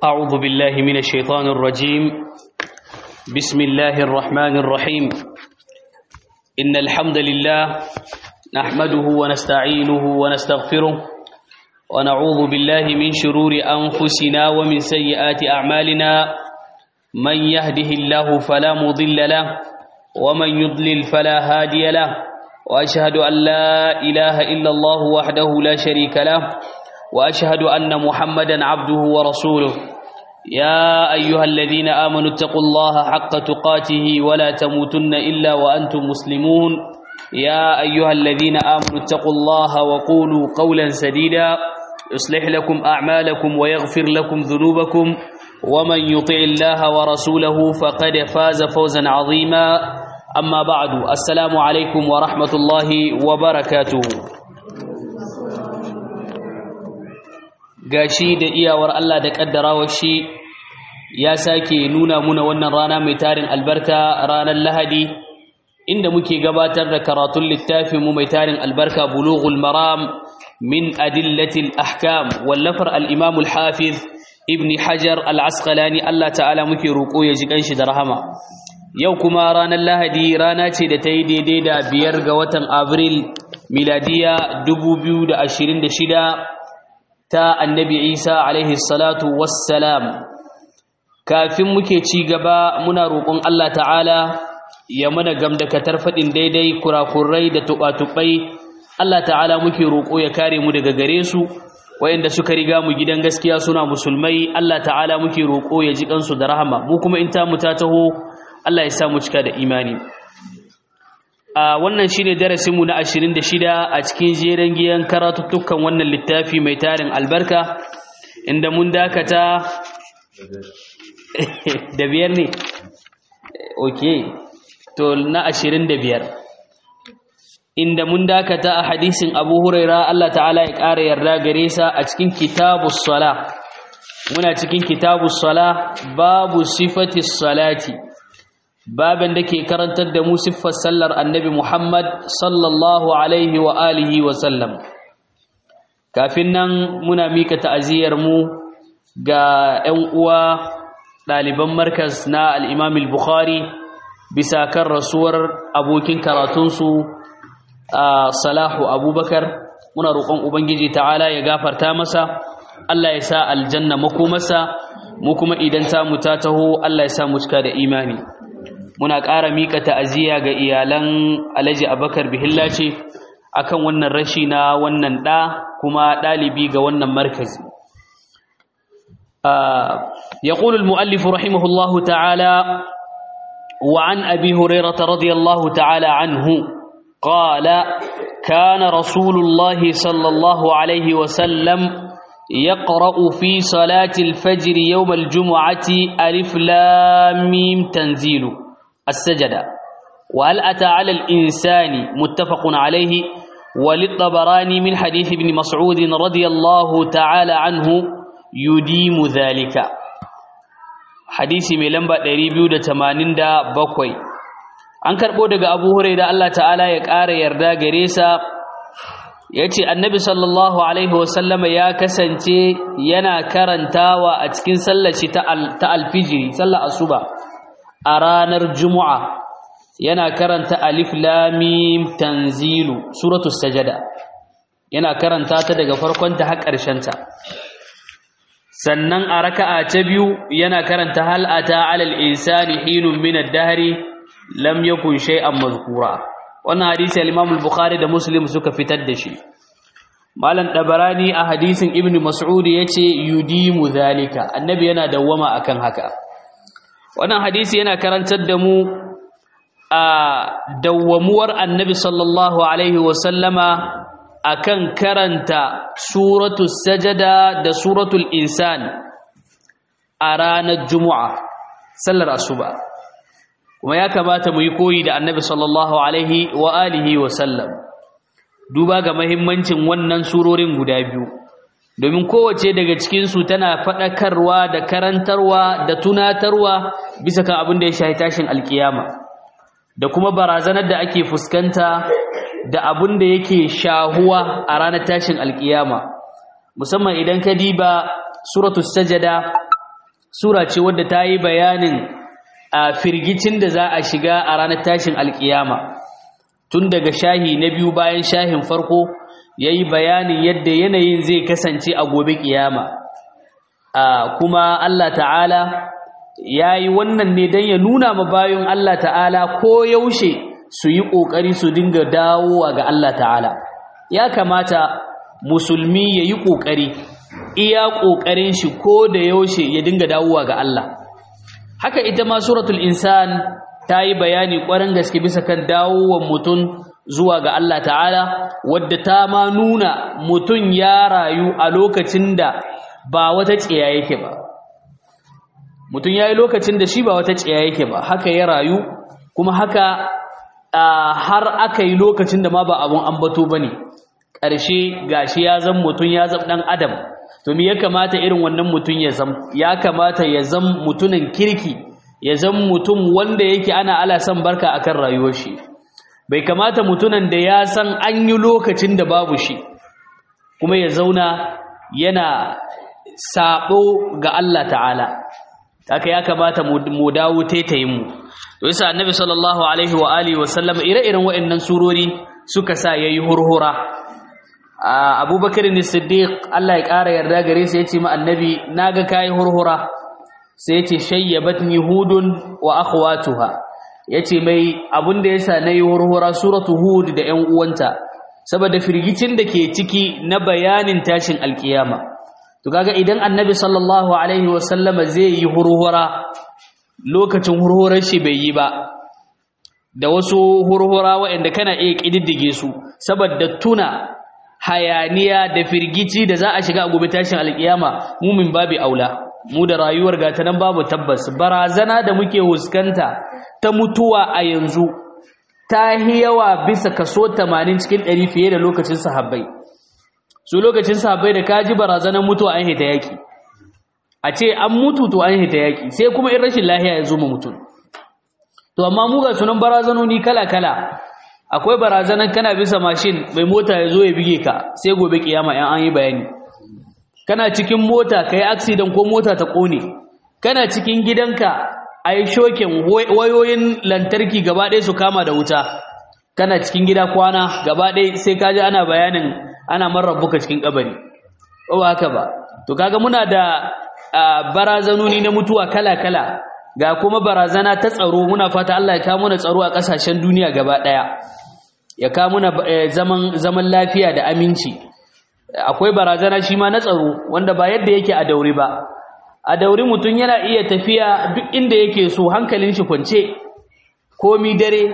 أعوذ بالله من الشيطان الرجيم بسم الله الرحمن الرحيم إن الحمد لله نحمده ونستعينه ونستغفره ونعوذ بالله من شرور أنفسنا ومن سيئات أعمالنا من يهده الله فلا مضل له ومن يضلل فلا هادي له وأشهد أن لا إله إلا الله وحده لا شريك له وأشهد أن محمدا عبده ورسوله يا أيها الذين آمنوا اتقوا الله حق تقاته ولا تموتن إلا وأنتم مسلمون يا أيها الذين آمنوا اتقوا الله وقولوا قولا سديدا يصلح لكم أعمالكم ويغفر لكم ذنوبكم ومن يطع الله ورسوله فقد فاز فوزا عظيما أما بعد السلام عليكم ورحمة الله وبركاته gashi da iyawar Allah da kaddarawar shi ya sake nuna muna wannan rana mai tarin albarka ranar Lahadi inda muke gabatar da karatun littafin mu mai tarin albarka Bulughul Maram min adillatil ahkam wallafar al-Imam al-Hafiz Ibn Hajar al-Asqalani Allah ta'ala muke roko ya ji kanshi da rahama yau kuma ranar Lahadi rana ce da ta yi daidai da biyar ga watan Abril miladiya 2026 ta annabi Isa alaihi salatu wassalam kafin muke ci gaba muna roƙon Allah ta'ala ya mana gamdakatar faɗin daidai kurakurai da tuɓa-tuɓai Allah ta'ala muke roƙo ya kare mu daga gare su wayanda suka riga mu gidan gaskiya suna musulmai Allah ta'ala muke roƙo ya ji kansu da rahama mu kuma in ta mu ta taho Allah ya sa mu cika da imani a wannan shine darasin mu na 26 a cikin jeren giyan karatuttukan wannan littafi mai tarin albarka inda mun dakata da biyar ne okay to na 25 inda mun dakata a hadisin Abu Huraira Allah ta'ala ya ƙara yarda gare sa a cikin kitabus sala muna cikin kitabus sala babu sifatis salati baban da ke karantar da mu siffar sallar annabi Muhammad sallallahu alaihi wa alihi wa sallam kafin nan muna mika ta'aziyar mu ga 'yan uwa ɗaliban markas na al-Imam al-Bukhari bisa kan rasuwar abokin karatunsu a Salahu Abubakar muna roƙon Ubangiji ta'ala ya gafarta masa Allah ya sa aljanna makomarsa mu kuma idan ta mu ta taho Allah ya sa mu cika da imani muna ƙara miƙa ta'aziyya ga iyalan Alhaji Abakar Bihilla ce akan wannan rashi na wannan ɗa kuma ɗalibi ga wannan markazi يقول المؤلف رحمه الله تعالى وعن أبي هريرة رضي الله تعالى عنه قال كان رسول الله صلى الله عليه وسلم يقرأ في صلاة الفجر يوم الجمعة ألف لام ميم تنزيل السجدة وهل أتى على الإنسان متفق عليه وللطبراني من حديث ابن مسعود رضي الله تعالى عنه يديم ذلك حديث ملنبا 287 an karɓo daga abu da Allah ta'ala ya ƙara yarda gare sa ya ce annabi sallallahu alaihi wasallama ya kasance yana karantawa a cikin sallaci ta alfijiri sallar asuba a ranar juma'a yana karanta alif lamim tanzilu suratu sajada yana karanta ta daga farkonta har ƙarshenta sannan a raka'a ta biyu yana karanta hal ata alal insani hinun min ad-dahri lam yakun shay'an mazkura wannan hadisi al-Imam al-Bukhari da Muslim suka fitar da shi Malam Dabarani a hadisin Ibn Mas'ud yace yudimu zalika annabi yana dawwama akan haka wannan hadisi yana karantar da mu a dawwamuwar annabi sallallahu alaihi wa sallama akan karanta suratul sajada da suratul insan a ranar juma'a sallar asuba kuma ya kamata mu yi koyi da annabi sallallahu alaihi wa alihi wa sallam duba ga mahimmancin wannan surorin guda biyu domin kowace daga cikinsu tana faɗakarwa da karantarwa da tunatarwa bisa kan abin da ya shahi tashin alkiyama da kuma barazanar da ake fuskanta da abin da yake shahuwa a ranar tashin alkiyama musamman idan ka diba suratul sajada sura ce wadda ta yi bayanin a firgicin da za a shiga a ranar tashin alkiyama tun daga shahi na biyu bayan shahin farko ya yi bayanin yadda yanayin zai kasance a gobe kiyama kuma Allah ta'ala ya yi wannan ne don ya nuna ma bayan Allah ta'ala ko yaushe su yi ƙoƙari su dinga dawowa ga Allah ta'ala ya kamata musulmi ya yi ƙoƙari iya ƙoƙarin shi ko da yaushe ya dinga dawowa ga Allah haka ita ma suratul insan ta yi bayani ƙwarin gaske bisa kan dawowar mutum zuwa ga Allah ta'ala wadda ta ma nuna mutum ya rayu a lokacin da ba wata tsiya yake ba mutum ya yi lokacin da shi ba wata tsiya yake ba haka ya rayu kuma haka har aka yi lokacin da ma ba abun ambato ba ne ƙarshe gashi ya zan mutum ya zam ɗan adam to me ya kamata irin wannan mutum ya zam ya kamata ya zam mutumin kirki ya zam mutum wanda yake ana ala san barka akan rayuwar shi bai kamata mutumin da ya san an yi lokacin da babu shi kuma ya zauna yana sabo ga Allah ta'ala haka ya kamata mu dawo taitayin mu to yasa annabi sallallahu alaihi wa alihi wa sallam ire-iren waɗannan surori suka sa yayi hurhura abubakar ne siddiq Allah ya ƙara yarda gare sa yace ma annabi naga kai hurhura sai yace shayyabatni hudun wa akhwatuha yace mai abun da yasa nayi hurhura suratu hud da ƴan uwanta saboda firgicin da ke ciki na bayanin tashin alkiyama to kaga idan annabi sallallahu alaihi wa sallama zai yi hurhura lokacin hurhurar shi bai yi ba da wasu hurhura waɗanda kana iya ƙididdige su saboda tuna hayaniya da firgici da za a shiga a gobe tashin alkiyama mumin babu aula mu da rayuwar gata nan babu tabbas barazana da muke huskanta ta mutuwa a yanzu ta yawa bisa kaso 80 cikin 100 fiye da lokacin sahabbai su lokacin sahabbai da kaji barazanar mutuwa an hita yaki a ce an mutu to an hita yaki sai kuma in rashin lahiya ya zo ma mutum to amma mu ga sunan barazanoni kala kala akwai barazanar kana bisa mashin mai mota ya zo ya bige ka sai gobe kiyama yan an yi bayani kana cikin mota ka yi accident ko mota ta kone kana cikin gidanka a yi shokin wayoyin lantarki gaba ɗaya su kama da wuta kana cikin gida kwana gaba ɗaya sai kaji ana bayanin ana marar buka cikin kabari ba haka ba to kaga muna da barazanoni na mutuwa kala-kala ga kuma barazana ta tsaro muna fata Allah ya kawo mana tsaro a ƙasashen duniya gaba ɗaya ya kawo muna zaman zaman lafiya da aminci akwai barazana shi ma na tsaro wanda ba yadda yake a daure ba a daure mutum yana iya tafiya duk inda yake so hankalin shi kwance komi dare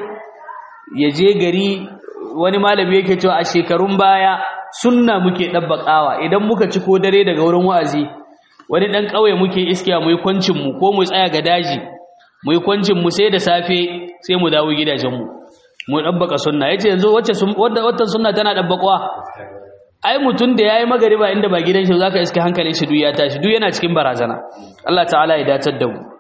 ya je gari wani malami yake cewa a shekarun baya sunna muke ɗabbaƙawa idan muka ci ko dare daga wurin wa'azi wani ɗan ƙauye muke iskiya mu yi kwancinmu ko mu tsaya ga daji mu yi kwancinmu sai da safe sai mu dawo gidajenmu mu ɗabbaka sunna ya ce yanzu wata sunna tana ɗabbaƙwa ai mutum da ya yi magariba inda ba gidan shi za ka iska hankalin shi duk ya tashi duk yana cikin barazana Allah ta'ala ya dacar da mu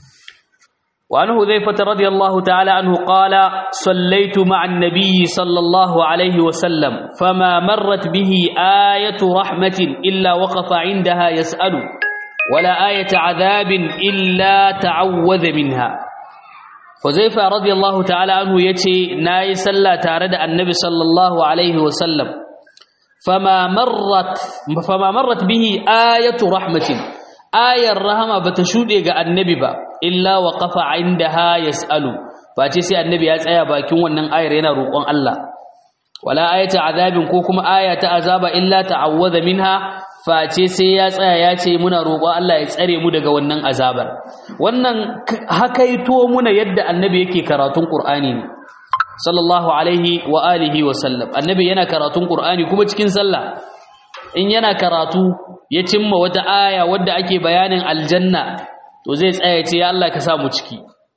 وعن حذيفة رضي الله تعالى عنه قال صليت مع النبي صلى الله عليه وسلم فما مرت به آية رحمة إلا وقف عندها يسأل ولا آية عذاب إلا تعوذ منها حذيفة رضي الله تعالى عنه يتي ناي سلا تارد النبي صلى الله عليه وسلم فما مرت فما مرت به آية رحمة ayar rahama bata shude ga annabi ba illa wa qafa indaha yasalu face sai annabi ya tsaya bakin wannan ayar yana roƙon Allah wala ayata azabin ko kuma aya ta azaba illa ta'awwadha minha face sai ya tsaya ya ce muna roƙon Allah ya tsare mu daga wannan azabar wannan hakaito muna yadda annabi yake karatun Qur'ani ne sallallahu alaihi wa alihi wa sallam annabi yana karatun Qur'ani kuma cikin sallah in yana karatu ya cimma wata aya wadda ake bayanin aljanna to zai tsaya ce ya Allah ka sa mu ciki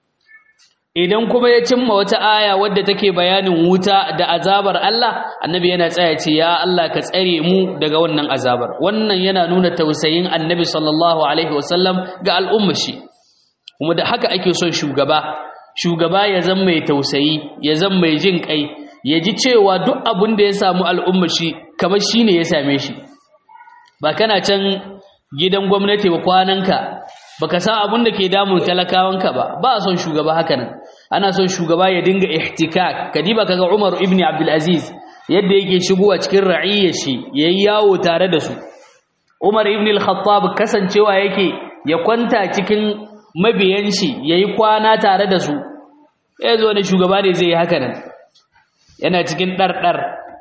idan kuma ya cimma wata aya wadda take bayanin wuta da azabar Allah annabi yana tsaya ce ya Allah ka tsare mu daga wannan azabar wannan yana nuna tausayin annabi sallallahu alaihi wasallam ga al'ummar shi kuma da haka ake son shugaba shugaba ya zama mai tausayi ya zama mai jin kai ya ji cewa duk abin da ya samu al'ummar shi kamar shine ya same shi ba kana can gidan gwamnati ba kwananka baka san abin da ke damun talakawanka ba ba a son shugaba haka nan ana son shugaba ya dinga ihtikak kadiba kaga Umar ibn Abdul Aziz yadda yake shigowa cikin ra'iyyar shi yayi yawo tare da su Umar ibn al-Khattab kasancewa yake ya kwanta cikin mabiyan shi yayi kwana tare da su yazo ne shugaba ne zai yi haka nan yana cikin dardar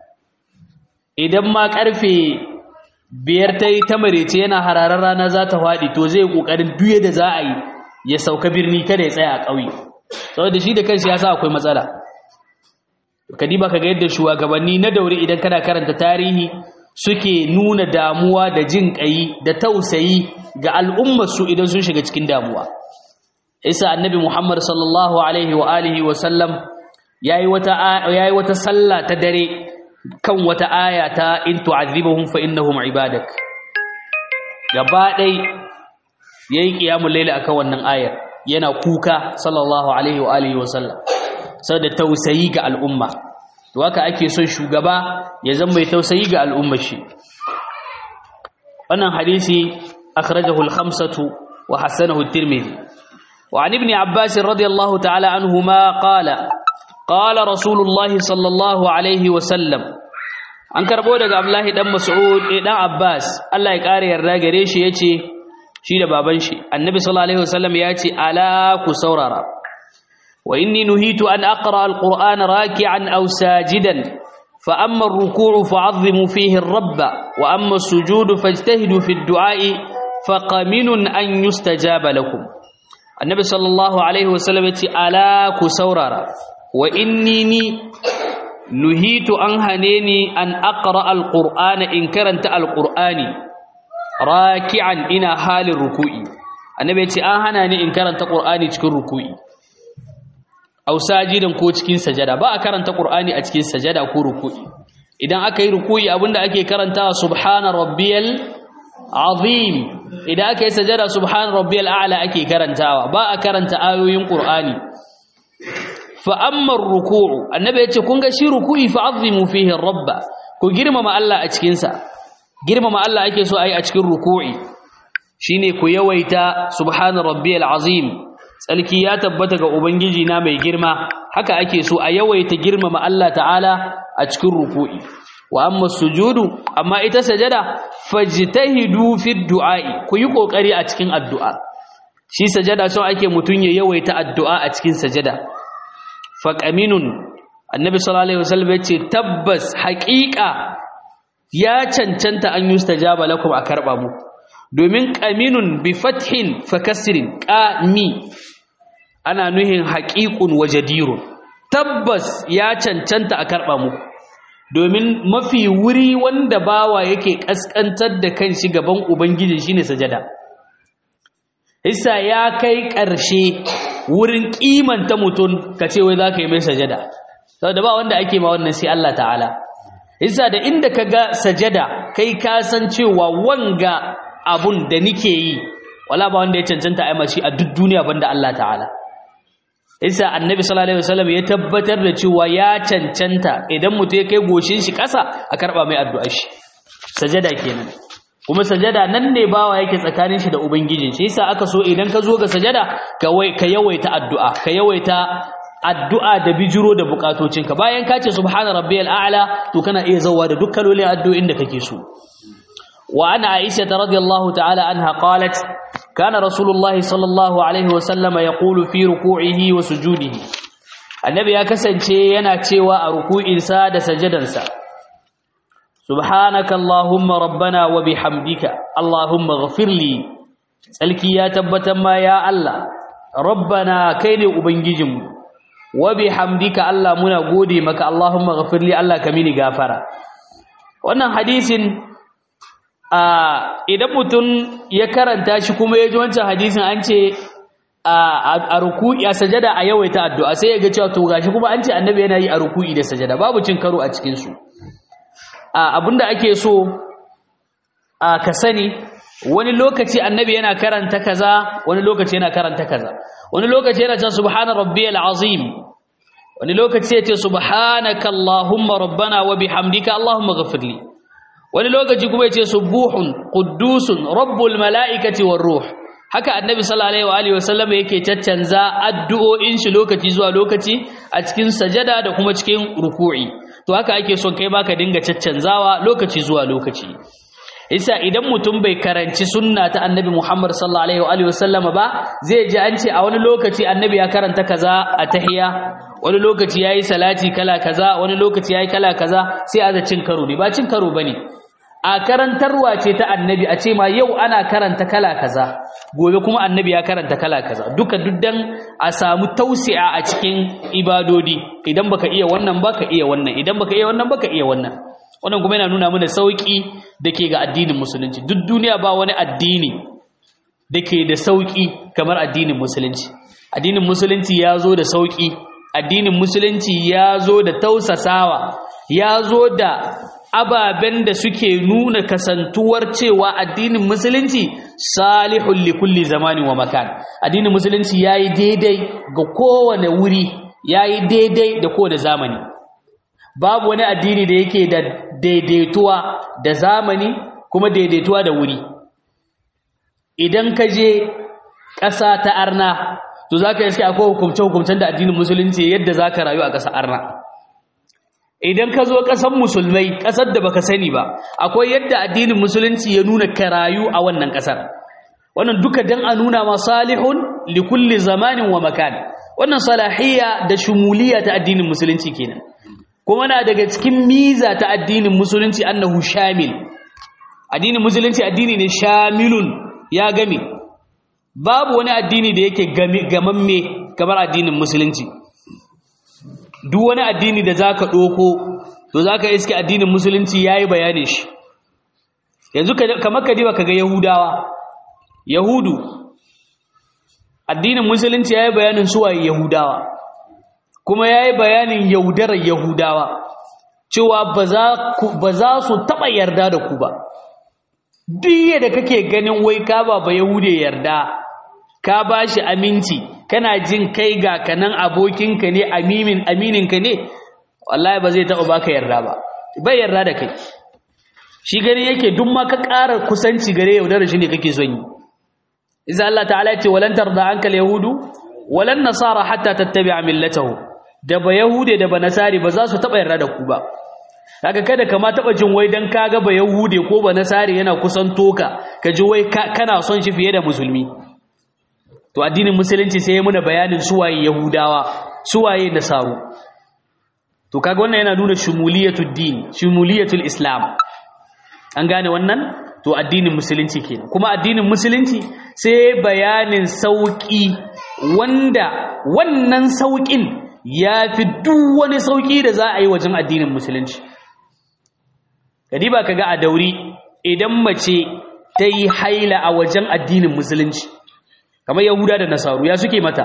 idan ma karfe biyar ta yi ta marece yana hararar rana za ta faɗi to zai ƙoƙarin duye da za a yi ya sauka birni kada ya tsaya a ƙauye saboda shi da kanshi ya sa akwai matsala kadiba ka ga yadda shugabanni na daure idan kana karanta tarihi suke nuna damuwa da jin ƙayi da tausayi ga al'ummarsu idan sun shiga cikin damuwa isa annabi muhammad sallallahu alaihi wa alihi wa sallam yayi wata yayi wata sallah ta dare kan wata aya ta in tu'adhibuhum fa innahum ibadak gaba dai yayi qiyamul layl akan wannan ayar yana kuka sallallahu alaihi wa alihi wa sallam saboda tausayi ga al'umma to haka ake son shugaba ya zama mai tausayi ga al'ummar shi wannan hadisi akhrajahu al-khamsatu wa hasanahu at-tirmidhi wa an ibn abbas radiyallahu ta'ala anhuma qala qala rasulullahi sallallahu alaihi wa sallam an karbo daga abdullahi dan mas'ud dan abbas Allah ya kare yarda gare shi yace shi da baban shi annabi sallallahu alaihi wasallam yace ala ku saurara wa inni nuhitu an aqra alqur'ana raki'an aw sajidan fa amma ar-ruku'u fa'azzimu fihi ar-rabb wa amma as-sujudu fajtahidu fi ad-du'a'i faqaminun an yustajaba lakum annabi sallallahu alaihi wasallam yace ala ku saurara wa inni ni nuhitu an hane ni an aqra alqur'ana in karanta alqur'ani raki'an ina halin ruku'i annabi yace an hana ni in karanta qur'ani cikin ruku'i aw sajidan ko cikin sajada ba a karanta qur'ani a cikin sajada ko ruku'i idan aka yi ruku'i abinda ake karantawa subhana rabbiyal azim idan aka yi sajada subhana rabbiyal a'la ake karantawa ba a karanta ayoyin qur'ani fa amma ruku'u annabi yace kun ga shi ruku'i fa azimu fihi rabba ku girmama Allah a cikin sa girmama Allah ake so ayi a cikin ruku'i shine ku yawaita subhana rabbiyal azim tsalki ya tabbata ga ubangiji na mai girma haka ake so a yawaita girmama Allah ta'ala a cikin ruku'i wa amma sujudu amma ita sajada fajtahidu fi du'a'i ku yi kokari a cikin addu'a shi sajada so ake mutun ya yawaita addu'a a cikin sajada faƙaminun annabi sallallahu alaihi wasallam yace tabbas haƙiƙa ya cancanta an yustajaba lakum a karba mu domin qaminun bi fathin fakasrin qami ana nuhin haqiqun wajadirun tabbas ya cancanta a karba mu domin mafi wuri wanda bawa yake kaskantar da kanshi gaban ubangiji shine sajada Isa ya kai ƙarshe wurin kimanta mutum ka ce wai za ka yi mai sajada saboda ba wanda ake ma wannan sai Allah ta'ala isa da inda ka ga sajada kai ka san cewa wanga abun da nike yi wala ba wanda ya cancanta a mashi a duk duniya banda Allah ta'ala isa annabi sallallahu alaihi wasallam ya tabbatar da cewa ya cancanta idan mutum ya kai goshin shi ƙasa a karba mai addu'ar shi sajada kenan kuma sajada nan ne bawa yake tsakanin shi da ubangijin shi yasa aka so idan ka zo ga sajada ka ka yawaita addu'a ka yawaita addu'a da bijiro da bukatocinka bayan ka ce subhana rabbiyal a'la to kana iya zawa da dukkan lolin addu'o'in da kake so wa ana aisha radiyallahu ta'ala anha qalat kana rasulullahi sallallahu alaihi wa sallama yaqulu fi ruku'ihi wa sujudihi annabi ya kasance yana cewa a ruku'insa da sajadansa subhanaka allahumma rabbana wa bihamdika allahumma ighfir li tsalki ya tabbatar ma ya Allah rabbana kai ne ubangijinmu wa bihamdika Allah muna gode maka allahumma ighfir li Allah ka mini gafara wannan hadisin a idan mutum ya karanta shi kuma ya ji wancan hadisin an ce a ruku'i a sajada a yawaita addu'a sai ya ga cewa to gashi kuma an ce annabi yana yi a ruku'i da sajada babu cin karo a cikin su abinda ake so a ka sani wani lokaci annabi yana karanta kaza wani lokaci yana karanta kaza wani lokaci yana cewa subhana rabbiyal azim wani lokaci yace subhanaka allahumma rabbana wa bihamdika allahumma ghfirli wani lokaci kuma yace subuhun quddusun rabbul malaikati war ruh haka annabi sallallahu alaihi wasallam yake caccanza addu'o'in shi lokaci zuwa lokaci a cikin sajada da kuma cikin ruku'i to haka ake son kai ma ka dinga caccanzawa lokaci zuwa lokaci isa idan mutum bai karanci sunna ta annabi Muhammad sallallahu alaihi wasallam ba zai ji an ce a wani lokaci annabi ya karanta kaza a tahiyya wani lokaci yayi salati kala kaza wani lokaci yayi kala kaza sai a cin karo ne ba cin karo bane a karantarwa ce ta annabi a ce ma yau ana karanta kala kaza gobe kuma annabi ya karanta kala kaza duka duddan a samu tausi'a a cikin ibadodi idan baka iya wannan baka iya wannan idan baka iya wannan baka iya wannan wannan kuma yana nuna mana sauki dake ga addinin musulunci duk duniya ba wani addini dake da sauki kamar addinin musulunci addinin musulunci ya zo da sauki addinin musulunci ya zo da tausasawa ya zo da ababen da suke nuna kasantuwar cewa addinin musulunci salihun li kulli zamanin wa makan addinin musulunci yayi daidai ga kowane wuri yayi daidai da kowane zamani babu wani addini da yake da daidaituwa da zamani kuma daidaituwa da wuri idan ka je ƙasa ta arna to zaka iske akwai hukumce-hukumcen da addinin musulunci yadda zaka rayu a ƙasa arna idan ka zo ƙasar musulmai ƙasar da baka sani ba akwai yadda addinin musulunci ya nuna ka rayu a wannan ƙasar wannan duka dan a nuna ma salihun li kulli zamanin wa makan wannan salahiyya da shumuliya ta addinin musulunci kenan kuma na daga cikin miza ta addinin musulunci annahu shamil addinin musulunci addini ne shamilun ya game babu wani addini da yake gamamme kamar addinin musulunci duk wani addini da zaka ɗoko to zaka iske addinin musulunci yayi bayanin shi yanzu kamar ka diba kaga yahudawa yahudu addinin musulunci yayi bayanin su waye yahudawa kuma yayi bayanin yaudarar yahudawa cewa ba za su taɓa yarda da ku ba duk da kake ganin wai ka ba ba yahude yarda ka ba shi aminci kana jin kai ga kanan abokinka ne amimin amininka ne wallahi ba zai taɓa baka yarda ba bai yarda da kai shi gani yake duk ma ka ƙara kusanci gare yaudar shi ne kake son yi idan Allah ta'ala ya ce walan tarda anka yahudu walan nasara hatta tattabi'a millatahu da ba yahude da ba nasari ba za su taɓa yarda da ku ba kaga kada ka ma taɓa jin wai dan kaga ba yahude ko ba nasari yana kusan toka ka ji wai kana son shi fiye da musulmi to addinin musulunci sai ya muna bayanin suwaye yahudawa suwaye nasaru to kaga wannan yana nuna shumuliyatul din shumuliyatul islam an gane wannan to addinin musulunci kenan kuma addinin musulunci sai bayanin sauki wanda wannan saukin yafi duk wani sauki da za a yi wajen addinin musulunci kadiba kaga a dauri idan mace ta yi haila a wajen addinin musulunci kamar yahuda da nasaru ya suke mata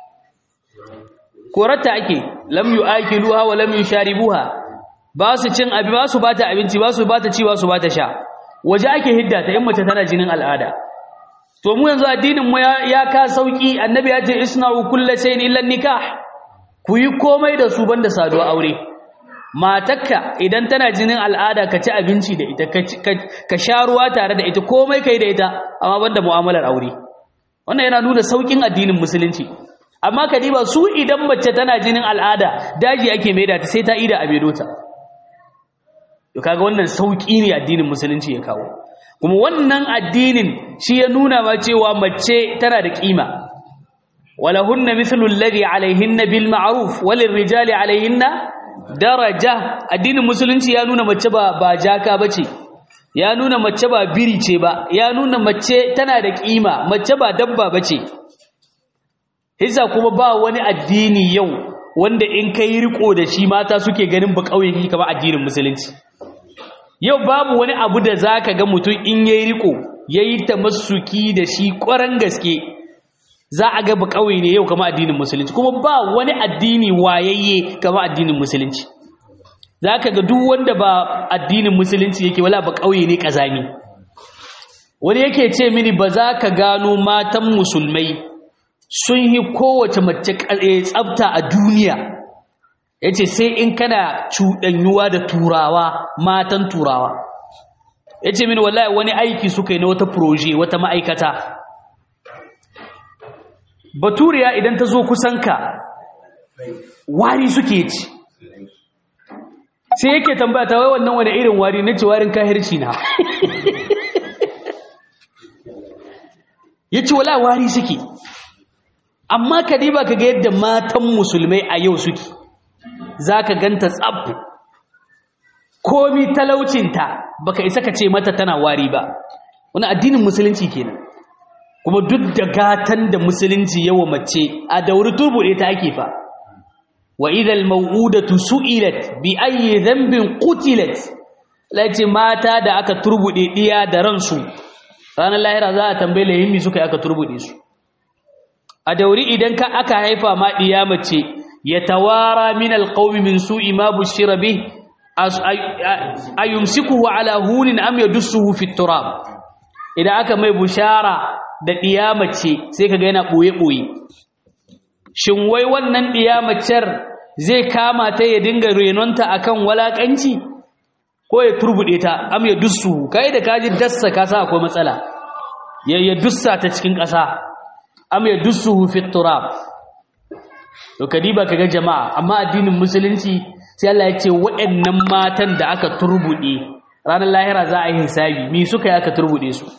korarta ake lam yu'akiluha wa lam yusharibuha ba su cin abi ba su bata abinci ba su bata ci ba su bata sha waje ake hidda ta in mace tana jinin al'ada to mu yanzu addinin mu ya ka sauki annabi ya ce isna'u kullu shay'in illa nikah ku yi komai da su banda saduwa aure matakka idan tana jinin al'ada ka ci abinci da ita ka sha ruwa tare da ita komai kai da ita amma banda mu'amalar aure wannan yana nuna saukin addinin musulunci amma kadiba su idan mace tana jinin al'ada daji ake maida ta sai ta ida a bedota to kaga wannan sauki ne addinin musulunci ya kawo kuma wannan addinin shi ya nuna ma cewa mace tana da kima walahunna mithlu alladhi alaihinna bil ma'ruf walil rijali alaihinna daraja addinin musulunci ya nuna mace ba ba jaka bace ya nuna mace ba biri ce ba ya nuna mace tana da kima mace ba dabba bace hisa kuma ba wani addini yau wanda in kai riko da shi mata suke ganin ba kauye kamar addinin musulunci yau babu wani abu da zaka ga mutum in yayi riko yayi tamassuki da shi ƙwaran gaske za a ga ba kauye ne yau kamar addinin musulunci kuma ba wani addini wayayye kamar addinin musulunci zaka ga duk wanda ba addinin musulunci yake wala ba kauye ne kazami wani yake ce mini ba za ka gano matan musulmai sun yi kowace mace tsafta a duniya ya ce sai in kana cuɗanyuwa da turawa matan turawa ya ce mini wallahi wani aiki suka yi na wata proje wata ma'aikata baturiya idan ta zo kusanka wari suke ci sai yake tambaya ta wai wannan wani irin wari na ce warin kahirci na ya ce wala wari suke amma ka diba ka ga yadda matan musulmai a yau suke za ka ganta tsab komi talaucinta baka isa ka ce mata tana wari ba wani addinin musulunci kenan kuma duk da gatan da musulunci yawa mace a dauri turbuɗe ta ake fa wa idal mau'udatu su'ilat bi ayyi dhanbin qutilat lace mata da aka turbuɗe diya da ransu ranar lahira za a tambaye lahimmi suka yi aka turbuɗe su a dauri idan ka aka haifa ma diya mace ya tawara min alqawmi min su'i ma bushira bih ayumsikuhu ala hunin am yadussuhu fit turab idan aka mai bushara da ɗiyamace sai ka ga yana ɓoye-ɓoye shin wai wannan ɗiyamacer zai kama ta ya dinga renonta akan walaƙanci ko ya turbuɗe ta am ya dussu kai da kaji dassa kasa akwai matsala ya ya dussa ta cikin ƙasa am ya dussu fi turab to kadiba kaga jama'a amma addinin musulunci sai Allah ya ce waɗannan matan da aka turbuɗe ranar lahira za a yi hisabi me suka yi aka turbuɗe su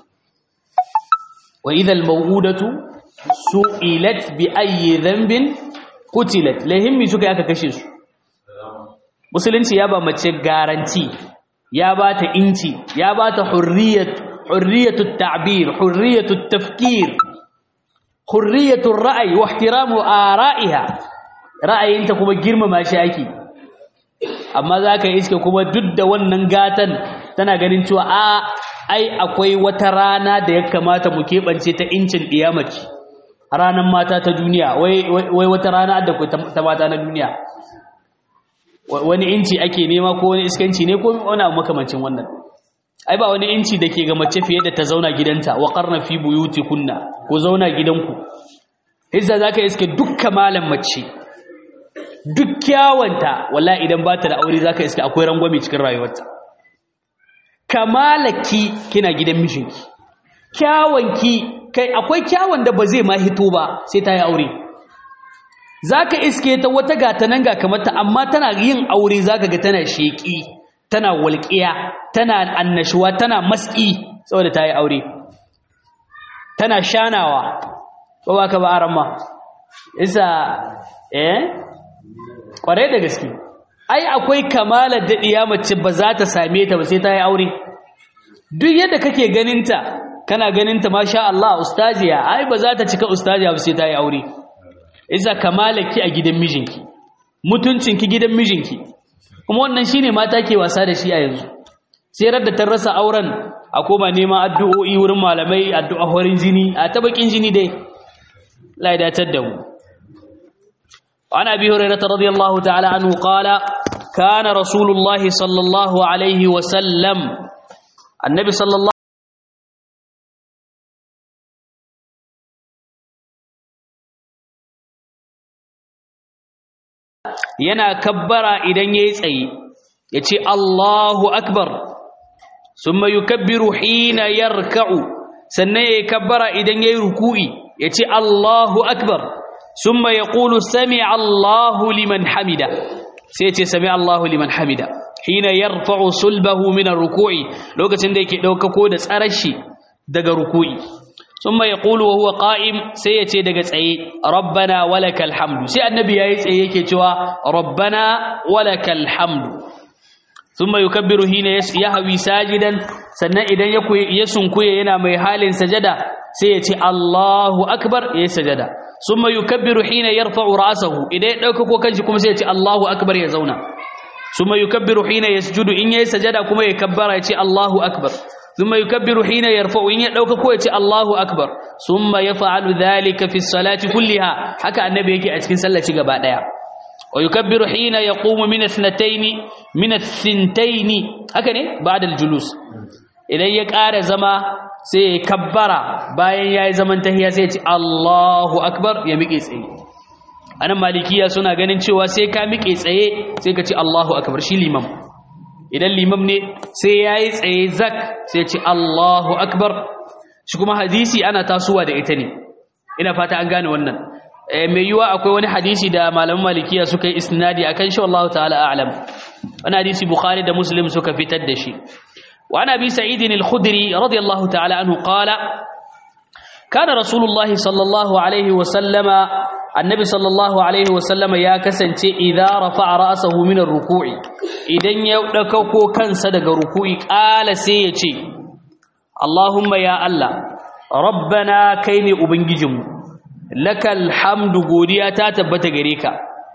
wa idal mawudatu su'ilat bi ayyi dhanbin qutilat lahimmi suka aka kashe su musulunci ya ba mace garanti ya ba ta inci ya ba ta hurriyat hurriyatu ta'bir hurriyatu tafkir hurriyatu ra'ayi wa ihtiramu ara'iha ra'ayinta kuma girmama shi ake amma zaka iske kuma duk da wannan gatan tana ganin cewa a ai akwai wata rana da ya kamata mu keɓance ta incin ɗiyamaci ranar mata ta duniya wai wata rana da ta mata na duniya wani inci ake nema ko wani iskanci ne ko wani abu makamancin wannan ai ba wani inci da ke ga mace fiye da ta zauna gidanta wa karna fi buyuti kunna ko zauna gidanku hizza za ka iske dukka malam mace duk kyawanta wala idan ba ta da aure za ka iske akwai rangwame cikin rayuwarta kamalaki kina gidan mijinki kyawanki kai akwai kyawun da ba zai ma hito ba sai ta yi aure zaka iske ta wata gata nan ga kamata amma tana yin aure zaka ga tana sheki tana walƙiya tana annashuwa tana maski saboda ta yi aure tana shanawa ko ba ka ba aran ma isa eh kware da gaske ai akwai kamalar daɗiya mace ba za ta same ta ba sai ta yi aure duk yadda kake ganinta kana ganinta masha Allah ustaziya ai ba za ta cika ustaziya ba sai ta yi aure isa kamalaki a gidan mijinki mutuncinki gidan mijinki kuma wannan shine mata ke wasa da shi a yanzu sai radda ta rasa auren a koma neman addu'o'i wurin malamai addu'a horin jini a tabakin jini dai la datar da mu عن أبي هريرة رضي الله تعالى عنه قال كان رسول الله صلى الله عليه وسلم النبي صلى الله yana kabbara idan yayi tsaye yace Allahu akbar summa yukabbiru hina yarka'u sannan yayi kabbara idan yayi ruku'i yace Allahu akbar ثم يقول سمع الله لمن حمده سيتي سمع الله لمن حمده حين يرفع صلبه من الركوع لوكacin da yake daukako da tsarashi daga ruku'i thumma yaqulu wa huwa qa'im sai yace daga tsaye rabbana walakal hamdu sai annabi yayi tsaye yake cewa rabbana walakal hamdu thumma yukabbiru hina yahwi sajidan sannan idan ya sunkuye yana mai halin sajada sai yace Allahu akbar yayi sajada ثم يكبر حين يرفع رأسه إذا يدوكو كنشي كما سيتي الله أكبر يزونا ثم يكبر حين يسجد إن يسجد كما يكبر يتي الله أكبر ثم يكبر حين يرفع إن يدوكو يتي الله أكبر ثم يفعل ذلك في الصلاة كلها حكى النبي يكي أتكين سلة قباء ويكبر حين يقوم من اثنتين من الثنتين هكذا بعد الجلوس إذا يكار زما sai ya kabbara bayan ya yi zaman tahiya sai ya ce Allahu Akbar ya miƙe tsaye anan malikiya suna ganin cewa sai ka miƙe tsaye sai ka ce Allahu Akbar shi limam idan limam ne sai ya yi tsaye zak sai ya ce Allahu Akbar shi kuma hadisi ana tasowa da ita ne ina fata an gane wannan mai yiwa akwai wani hadisi da malaman malikiya suka yi isnadi akan shi wallahu ta'ala a'lam wani hadisi bukhari da muslim suka fitar da shi wa ana bi sa'id al-khudri radiyallahu ta'ala anhu qala kana rasulullahi sallallahu alaihi wa sallama annabi sallallahu alaihi wa sallama ya kasance idza rafa'a ra'sahu min ar-ruku'i idan ya dauko kansa daga ruku'i qala sai ya ce Allahumma ya Allah rabbana kai ne ubangijinmu lakal hamdu godiya ta tabbata gare ka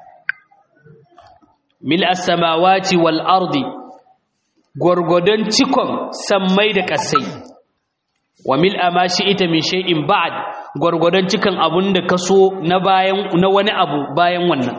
mil as-samawati wal ardi gurgudan cikon sammai da kasai wa mil ma ita min shay'in ba'd gurgudan cikan abun da kaso na bayan na wani abu bayan wannan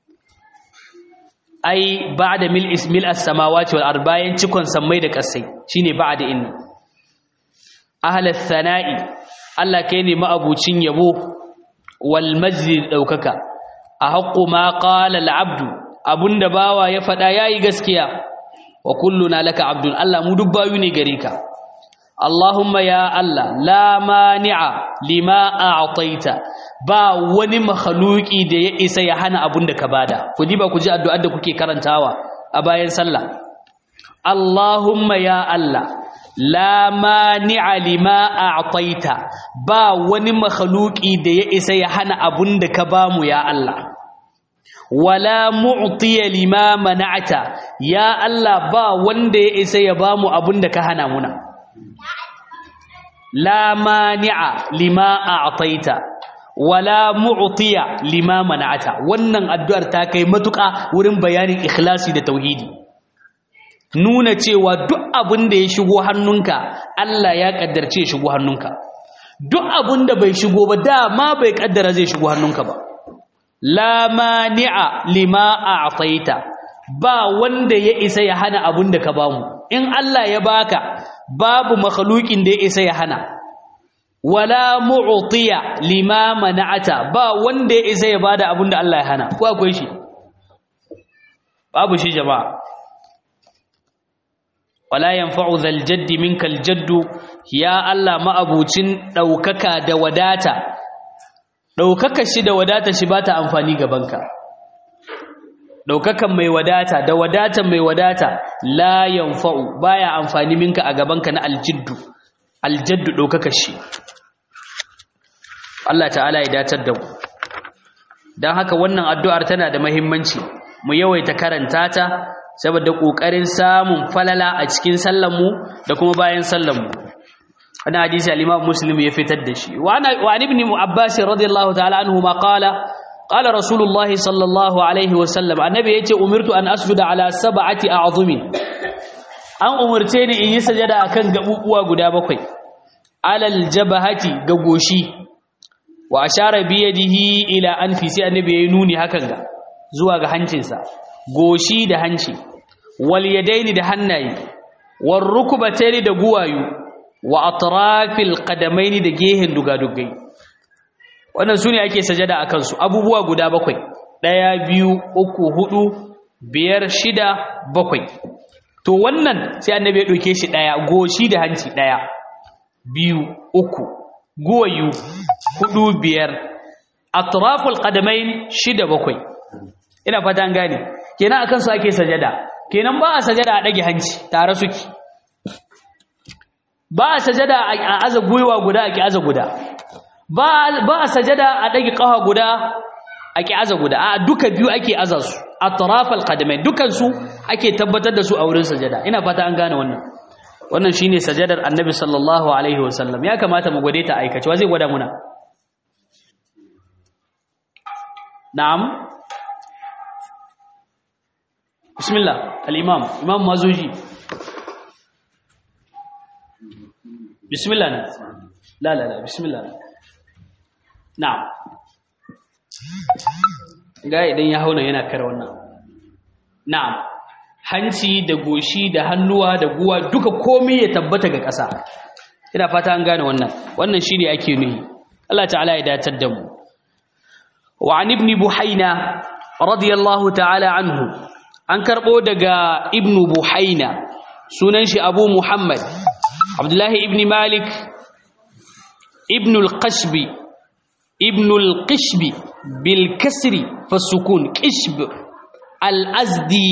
ai ba'da mil ismil as-samawati wal ardi bayan cikon sammai da kasai shine ba'da inni ahlat thana'i Allah kai ne ma'abucin yabo wal majid daukaka a haqqu ma qala al abdu abunda bawa ya fada yayi gaskiya wa kulluna laka abdun Allah mu dubbayu ne gare ka Allahumma ya Allah la mani'a lima a'taita ba wani makhluki da ya isa ya hana abunda ka bada ku diba ku ji addu'ar da kuke karantawa a bayan sallah Allahumma ya Allah la mani'a lima a'taita ba wani makhluki da ya isa ya hana abun da ka bamu ya Allah wala mu'tiya lima mana'ata ya Allah ba wanda ya isa ya bamu abun da ka hana muna la mani'a lima a'taita wala mu'tiya lima mana'ata wannan addu'ar ta kai matuƙa wurin bayanin ikhlasi da tauhidi nuna cewa duk abin da ya shigo hannunka Allah ya kaddarce ya shigo hannunka duk abin da bai shigo ba dama bai kaddara zai shigo hannunka ba la mani'a lima a'taita ba wanda ya isa ya hana abin da ka bamu in Allah ya baka babu makhluqin da ya isa ya hana wala mu'tiya lima mana'ata ba wanda ya isa ya bada abin da Allah ya hana ko akwai shi babu shi jama'a wala yanfa'u zal jaddi minkal jaddu ya Allah ma'abucin daukaka da wadata daukaka shi da wadata shi bata amfani gabanka daukakan mai wadata da wadatan mai wadata la yanfa'u baya amfani minka a gabanka na aljiddu aljaddu daukaka shi Allah ta'ala ya datar da mu dan haka wannan addu'ar tana da muhimmanci mu yawaita karanta ta saboda kokarin samun falala a cikin sallanmu da kuma bayan sallanmu wannan hadisi al-Imam Muslim ya fitar da shi wa ana wa ibn Abbas radiyallahu ta'ala anhu ma qala qala Rasulullahi sallallahu alaihi wa sallam annabi yace umirtu an asjuda ala sab'ati a'zumi an umurce ni in yi sajada akan gabubuwa guda bakwai alal jabahati ga goshi wa ashara bi yadihi ila anfi sai annabi yayi nuni hakan ga zuwa ga hancinsa goshi da hanci wal yadaini da hannaye war rukbataini da guwayu wa atrafil qadamaini da gehen dugadugai wannan sune ake sajada akan su abubuwa guda bakwai daya biyu uku hudu biyar shida bakwai to wannan sai annabi ya dauke shi daya goshi da hanci daya biyu uku guwayu hudu biyar atraful qadamain shida bakwai ina fata an gane kenan akan su ake sajada kenan ba a sajada a dage hanci tare suke ba a sajada a aza gwiwa guda a ki aza guda ba a sajada a dage kafa guda a ki aza guda a duka biyu ake aza su atraf alqadamain dukan su ake tabbatar da su a wurin sajada ina fata an gane wannan wannan shine sajadar annabi sallallahu alaihi wasallam ya kamata mu gwade ta aikace wa zai gwada muna na'am bismillah al-imam imam mazuji bismillah la la la bismillah na'am ga idan ya hauna yana kare wannan na'am hanci da goshi da hannuwa da guwa duka komai ya tabbata ga ƙasa ina fata an gane wannan wannan shine ake nuhi Allah ta'ala ya datar da mu wa an ibn buhaina radiyallahu ta'ala anhu an karbo daga ibn buhaina sunan shi abu muhammad abdullahi ibn malik ibn al-qashbi ibn al-qishb bil kasri fasukun qishb al-azdi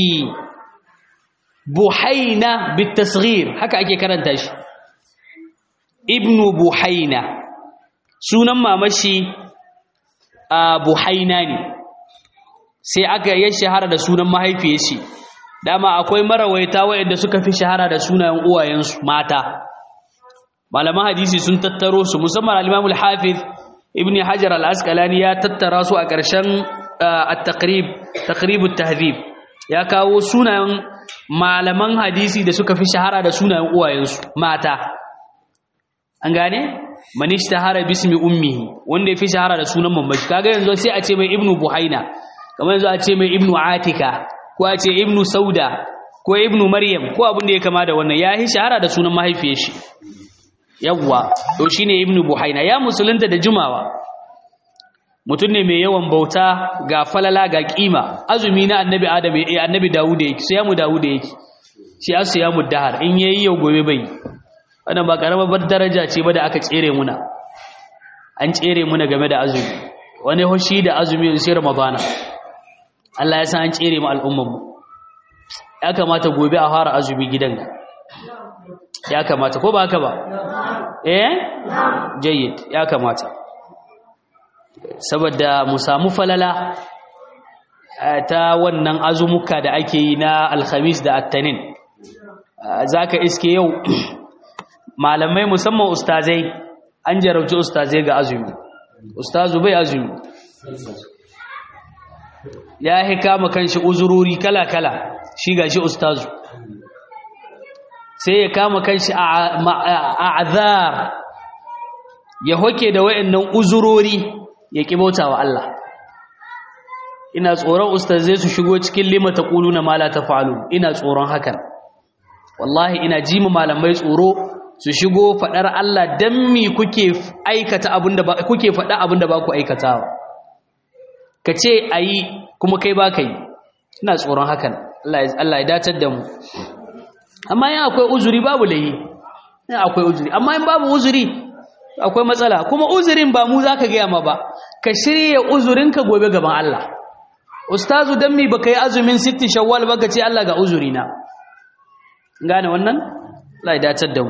buhaina bit tasghir haka ake karanta shi ibn buhaina sunan mamashi a buhaina ne sai aka yi shahara da sunan mahaifiyar shi dama akwai marawaita waɗanda suka fi shahara da sunayen uwayensu mata malaman hadisi sun tattaro su musamman al-Imam al-Hafiz Ibn Hajar al-Asqalani ya tattara su a ƙarshen at-taqrib taqrib at-tahdhib ya kawo sunayen malaman hadisi da suka fi shahara da sunayen uwayensu mata an gane man ishtahara bismi ummihi wanda ya fi shahara da sunan mamashi kaga yanzu sai a ce mai Ibn Buhaina kamar yanzu a ce mai Ibn Atika ko a ce Ibn Sauda ko Ibn Maryam ko abin da ya kama da wannan ya yi shahara da sunan mahaifiyar shi yawwa to shine ibnu buhaina ya musulunta da jumawa mutum ne mai yawan bauta ga falala ga kima azumi na annabi adam eh annabi dawud yake sai mu dawud yake shi asiyamu dahar in yayi yau gobe bai wannan ba karamar daraja ce ba da aka tsere muna an tsere muna game da azumi wani hoshi da azumi sai ramadana Allah ya san an tsere mu al'ummar mu ya kamata gobe a fara azumi gidan ya kamata ko ba haka ba eh jayyid ya kamata saboda mu samu falala ta wannan azumuka da ake yi na alhamis da attanin zaka iske yau malamai musamman ustazai an jarabci ustazai ga azumi ustazu bai azumi ya hikama kanshi uzurori kala-kala shi gashi ustazu sai ya kama kanshi a azar ya hoke da wayannan uzurori ya kibauta wa Allah ina tsoron ustazai su shigo cikin lima taquluna ma la taf'alun ina tsoron hakan wallahi ina ji mu malamai tsoro su shigo fadar Allah dan mi kuke aikata abinda ba kuke fada abinda ba ku aikatawa kace ayi kuma kai ba kai ina tsoron hakan Allah Allah ya datar da mu amma yin akwai uzuri babu layi yin akwai uzuri amma yin babu uzuri akwai matsala kuma uzurin ba mu za ka gaya ma ba ka shirya uzurinka gobe gaban Allah ustazu don mi ba ka yi azumin sitti shawwal ba ka ce Allah ga uzuri na gane wannan? Allah ya dacar da mu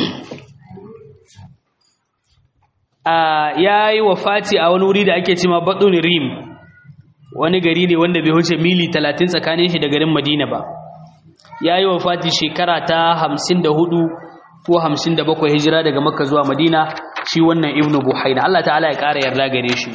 ya yi wa fati a wani wuri da ake cima baɗin rim wani gari ne wanda bai wuce mili talatin tsakanin shi da garin madina ba ya yi wa fati shekara ta hamsin da hudu ko hamsin da bakwai hijira daga makka zuwa madina shi wannan ibnu buhaina Allah ta'ala ya ƙara yarda gare shi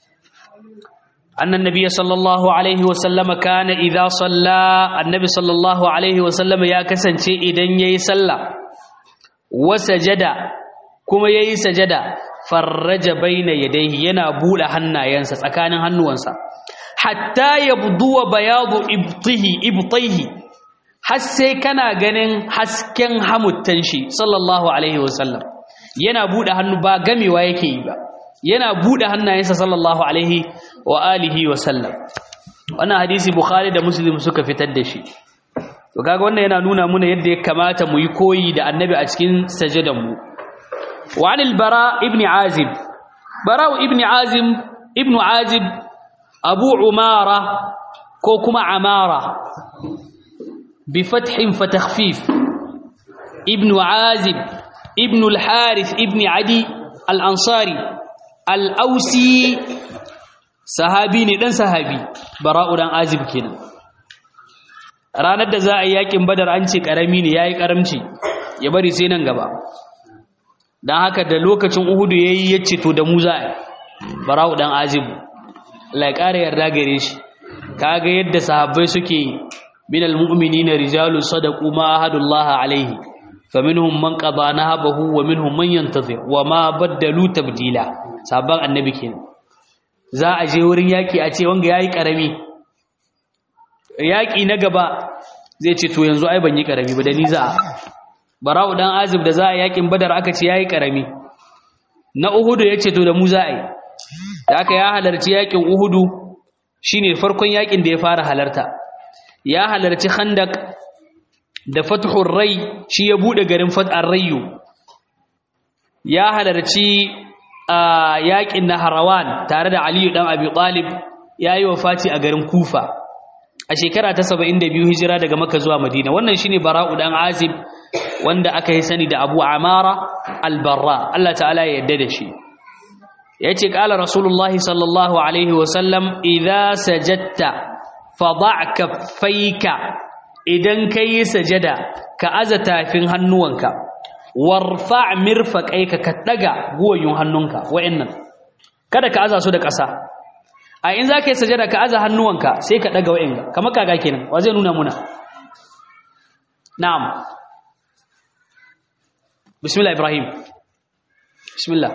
annan nabiya sallallahu alaihi wasallama kana idza salla annabi sallallahu alaihi wasallama ya kasance idan yayi sallah wa sajada kuma yayi sajada farraja baina yadayhi yana bude hannayensa tsakanin hannuwansa hatta yabduwa bayadu ibtihi ibtihi har sai kana ganin hasken hamuttan shi sallallahu alaihi wasallam yana bude hannu ba gamewa yake yi ba yana bude hannayensa sallallahu alaihi wa alihi wasallam wannan hadisi bukhari da muslim suka fitar da shi to kaga wannan yana nuna muna yadda ya kamata mu yi koyi da annabi a cikin sajadan mu wa anil bara ibn azib bara ibn azim ibn azib abu umara ko kuma amara بفتح فتخفيف ابن عازب ابن الحارث ابن عدي الأنصاري الأوسي صحابي ندن صحابي براء دان عازب كنا ranar da za a yi yakin badar an ce karami ne yayi karamci ya bari sai nan gaba dan haka da lokacin uhudu yayi yace to da mu za a bara'u dan azib Allah ya kare yarda gare shi kaga yadda sahabbai suke من المؤمنين رجال صدقوا ما عهد الله عليه فمنهم من قضى نهبه ومنهم من ينتظر وما بدلوا تبديلا sabon annabi kenan za a je wurin yaki a ce wanga yayi karami yaki na gaba zai ce to yanzu ai ban yi karami ba da ni za a bara'u dan azib da za a yakin badar aka ce yayi karami na uhudu yace to da mu za a yi da aka ya halarci yakin uhudu shine farkon yakin da ya fara halarta ya halarci khandak da fathur rai shi ya bude garin fathar rayu ya halarci a yaƙin Naharawan tare da Aliyu dan Abi Talib yayi wafati a garin Kufa a shekara ta 72 hijira daga Makka zuwa Madina wannan shine Bara'u dan Azib wanda aka yi sani da Abu Amara al-Barra Allah ta'ala ya yarda da shi yace qala Rasulullahi sallallahu alaihi wa sallam idza sajadta fada' kaffaika idan kai sajada ka aza tafin hannuwanka warfa' mirfaqaika ka daga guwayun hannunka wa'annan kada ka aza su da ƙasa a in zaka yi sajada ka aza hannuwanka sai ka daga wa'anga kamar kaga kenan wa zai nuna muna na'am bismillah ibrahim bismillah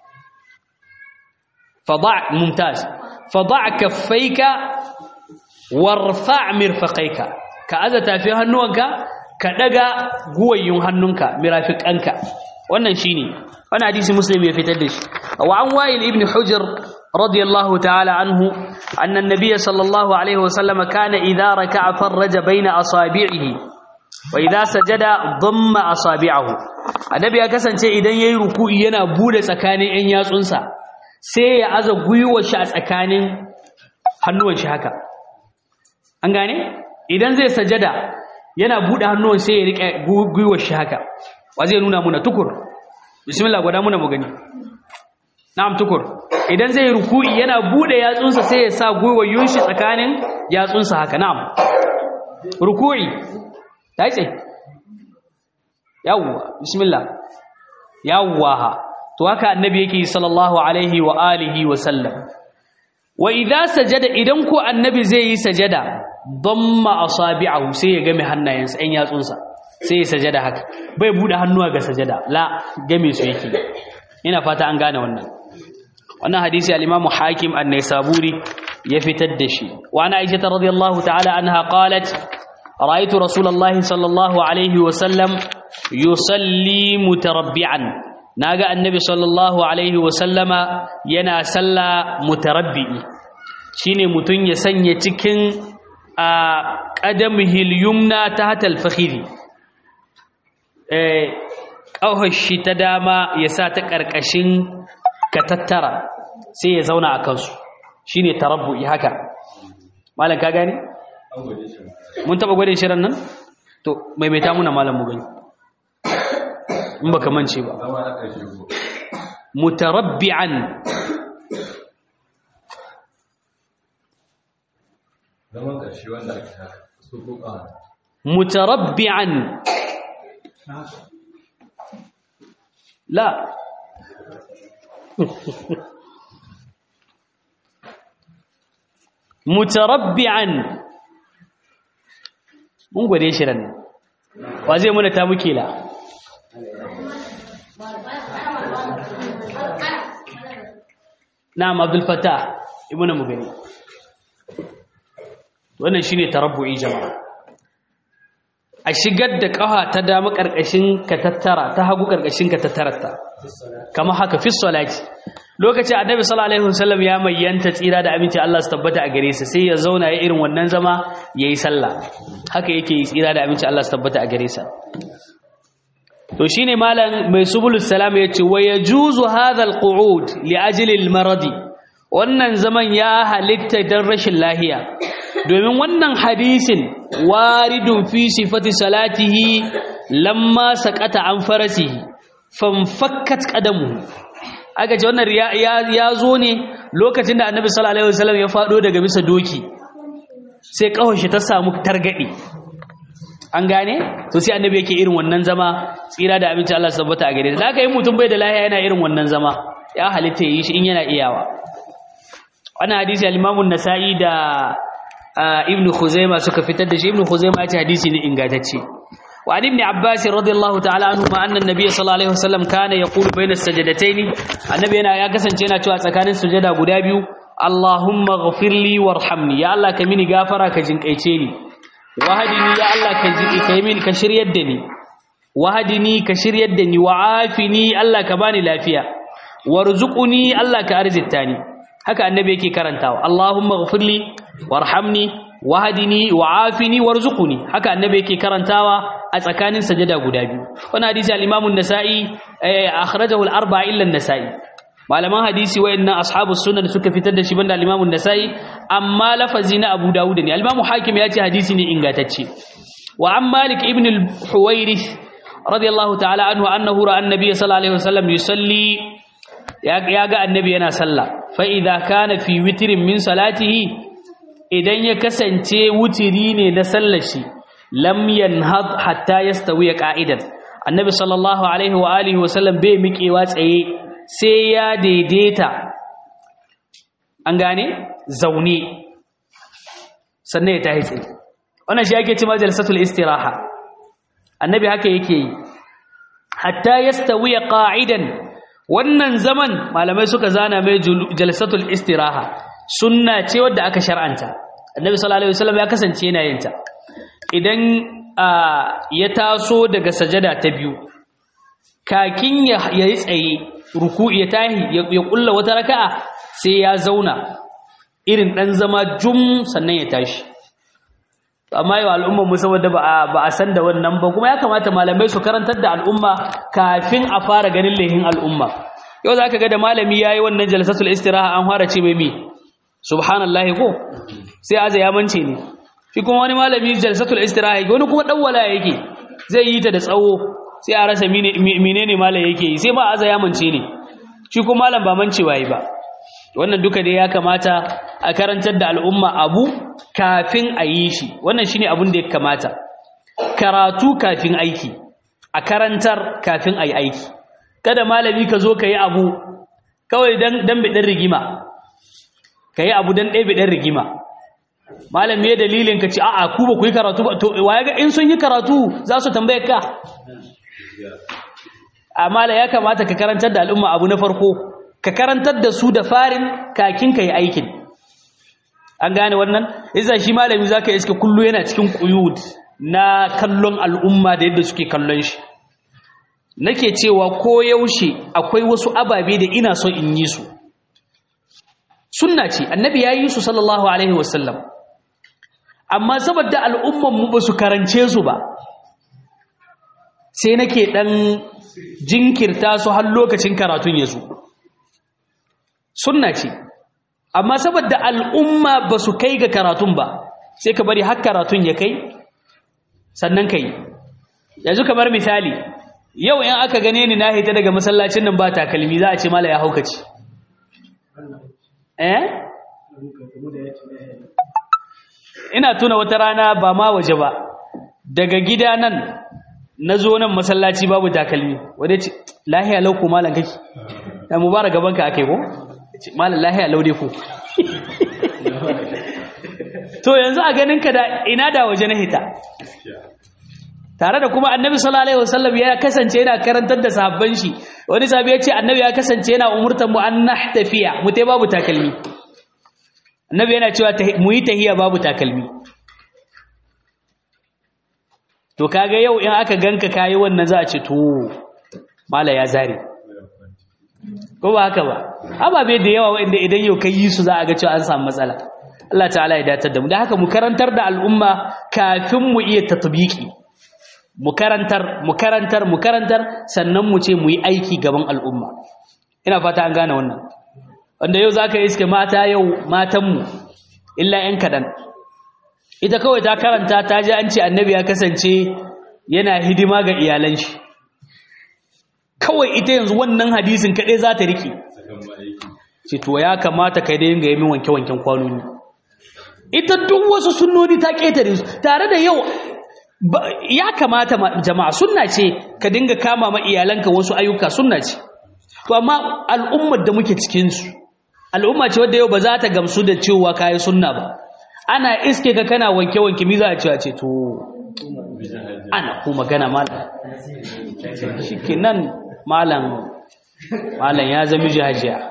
fada' mumtaz fada' kaffayka warfa' mirfaqaika ka aza tafi hannuwanka ka daga guwayyun hannunka mirafiqanka wannan shine wannan hadisi muslim ya fitar da shi wa an wa'il ibn hujr radiyallahu ta'ala anhu anna an-nabiy sallallahu alaihi wasallam kana idha raka'a farraja baina asabi'ihi wa idha sajada dhamma asabi'ahu annabi ya kasance idan yayi ruku'i yana bude tsakanin ɗan yatsunsa sai ya aza guyuwar shi a tsakanin hannuwan shi haka an gane idan zai sajada yana bude hannuwan sai ya rike guyuwar shi haka wa zai nuna muna tukur bismillah gwada muna mu gani na'am tukur idan zai ruku'i yana bude yatsunsa sai ya sa guyuwar shi tsakanin yatsunsa haka na'am ruku'i ta yi yawwa bismillah yawwa to haka annabi yake sallallahu alaihi wa alihi wa sallam wa idza sajada idan ko annabi zai yi sajada damma asabi'ahu sai ya game hannayensa ɗan yatsunsa sai ya sajada haka bai bude hannuwa ga sajada la game su yake ina fata an gane wannan wannan hadisi al-Imam Hakim an-Naisaburi ya fitar da shi wa ana Aisha radhiyallahu ta'ala anha qalat ra'aytu Rasulullahi sallallahu alaihi wa sallam yusalli mutarabbi'an naga annabi sallallahu alaihi wa sallama yana salla mutarabbi'i shine mutun ya sanya cikin a qadamihil yumna tahta al-fakhiri eh shi ta dama ya sa ta ƙarƙashin ka tattara sai ya zauna a kansu shi ne tarabbu'i haka malam ka gani? mun taɓa gwadin shirin nan? to maimaita muna malam mu gani in baka mance ba mutarabbi'an zaman ƙarshe wanda ake haka su ko ƙara mutarabbi'an لا mutarabbi'an mun gwade shi ran wa zai muna ta muke la na'am abdul fatah ibnu mugani wannan shine tarabbu'i jama'a a shigar da ƙafa ta dama ƙarƙashin ka tattara ta hagu ƙarƙashin ka tattararta kamar haka fi salati lokacin annabi sallallahu alaihi wasallam ya mayyanta tsira da aminci Allah su tabbata a gare sa sai ya zauna ya irin wannan zama yayi sallah haka yake yi tsira da aminci Allah su tabbata a gare sa to shine malam mai subulus salam yace wa yajuzu hadha alqu'ud li ajli almaradi wannan zaman ya halitta dan rashin lahiya domin wannan hadisin waridun fi sifati salatihi lamma saqata an farasihi fanfakkat qadamu aka ce wannan ya zo ne lokacin da annabi sallallahu alaihi wasallam ya fado daga bisa doki sai kawai shi ta samu targade an gane to sai annabi yake irin wannan zama tsira da abinci Allah sabbata a gare da aka yi mutum bai da lahiya yana irin wannan zama ya halitta yi shi in yana iyawa wannan hadisi al-Imam an-Nasa'i da ibn Khuzaimah suka fitar da shi ibn Khuzaimah ya ce hadisi ne ingantacce wa ibn Abbas radiyallahu ta'ala anhu ma anna nabiy sallallahu alaihi wasallam kana yaqulu bayna as-sajdatayn annabi yana ya kasance yana cewa tsakanin sujada guda biyu Allahumma ghfirli warhamni ya Allah ka mini gafara ka jinkaice ni wahadini ya Allah ka jinki kai mini ka shiryar da ni wahadini ka shiryar da ni wa'afini Allah ka bani lafiya warzuquni Allah ka arzita ni haka annabi yake karantawa Allahumma ghfirli warhamni wahdini wa'afini warzuqni haka annabi yake karantawa a tsakanin sajada guda biyu wannan hadisi al-Imam an-Nasa'i akhrajahu al-arba'a illa an-Nasa'i malaman hadisi wayannan ashabus sunan suka fitar da shi banda al-Imam an-Nasa'i amma lafazi na Abu Dawud ne al-Imam Hakim ya ce hadisi ne ingantacce wa an Malik ibn al-Huwairith radiyallahu ta'ala anhu annahu ra'a an-nabiy sallallahu alaihi wasallam yusalli ya ga annabi yana sallah fa idza kana fi witrin min salatihi idan ya kasance wutiri ne na sallar shi lam yanhad hatta yastawi qa'idan annabi sallallahu alaihi wa alihi wa sallam bai miƙewa tsaye sai ya daidaita an gane zaune sannan ya tahi tsaye wannan shi ake cewa jalsatul istiraha annabi haka yake yi hatta yastawi qa'idan wannan zaman malamai suka zana mai jalsatul istiraha sunna ce wadda aka shar'anta annabi sallallahu alaihi wasallam ya kasance yana yin ta idan ya taso daga sajada ta biyu kakin ya yi tsaye ruku'i ya tahi ya kulla wata raka'a sai ya zauna irin dan zama jum sannan ya tashi amma yau al'umma mu saboda ba a san da wannan ba kuma ya kamata malamai su karantar da al'umma kafin a fara ganin lehin al'umma yau zaka ga da malami yayi wannan jalsatul istiraha an fara ce mai mi subhanallahi ko sai aza ya mance ne shi kuma wani malami jalsatul istiraha wani kuma dawwala yake zai yi ta da tsawo sai a rasa menene malam yake yi sai ba aza ya mance ne shi kuma malam ba mancewa yi ba wannan duka dai ya kamata a karantar da al'umma abu kafin a yi shi wannan shine abin da ya kamata karatu kafin aiki a karantar kafin a yi aiki kada malami ka zo ka yi abu kawai dan biɗin rigima ka yi abu dan ɗaya biɗin rigima malami ya dalilin ka ce a'a ku ba ku yi karatu ba to waye ga in sun yi karatu za su tambaye ka amma ya kamata ka karantar da al'umma abu na farko ka karantar da su da farin kakin ka yi aikin an gane wannan isa shi malami zaka iska kullu yana cikin quyud na kallon al'umma da yadda suke kallon shi nake cewa ko yaushe akwai wasu ababe da ina so in yi su sunna ce annabi ya yi su sallallahu alaihi wasallam amma saboda al'umman mu ba su karance su ba sai nake dan jinkirta su har lokacin karatun ya zo sunna ce amma saboda al'umma ba su kai ga karatun ba sai ka bari har karatun ya kai sannan kai yanzu kamar misali yau in aka gane ni na hita daga masallacin nan ba takalmi za a ce mala ya haukaci eh ina tuna wata rana ba ma waje ba daga gida nan na zo nan masallaci babu takalmi wadda ce lahiya lau ko malam kake ya mubarak gaban ka ake ko malam lahiya lau dai ko to yanzu a ganin ka da ina da waje na hita tare da kuma annabi sallallahu alaihi wasallam ya kasance yana karantar da sahabban shi wani sahabi ya ce annabi ya kasance yana umurtan mu an nahtafiya mu tai babu takalmi annabi yana cewa mu yi tahiya babu takalmi to kaga yau in aka ganka kayi wannan za a ce to mala ya zare ko ba haka ba ababe da yawa wanda idan yau kai yi su za a ga cewa an samu matsala Allah ta'ala ya datar da mu da haka mu karantar da al'umma kafin mu iya tatbiki mu karantar mu karantar mu karantar sannan mu ce mu yi aiki gaban al'umma ina fata an gane wannan wanda yau zaka yi iske mata yau matan mu illa yan kadan ita kawai ta karanta ta ji an ce annabi ya kasance yana hidima ga iyalan shi kawai ita yanzu wannan hadisin kaɗai za ta riƙe ce to ya kamata kai da yin ga yamin wanke-wanken kwanoni ita duk wasu sunnoni ta ƙetare su tare da yau ya kamata jama'a sunna ce ka dinga kama ma iyalanka wasu ayyuka sunna ce to amma al'ummar da muke cikinsu al'umma ce wadda yau ba za ta gamsu da cewa kayi sunna ba ana iske ka kana wanke-wanke mi za a cewa ce to ana ko magana malam shi nan malam malam ya zama jihajiya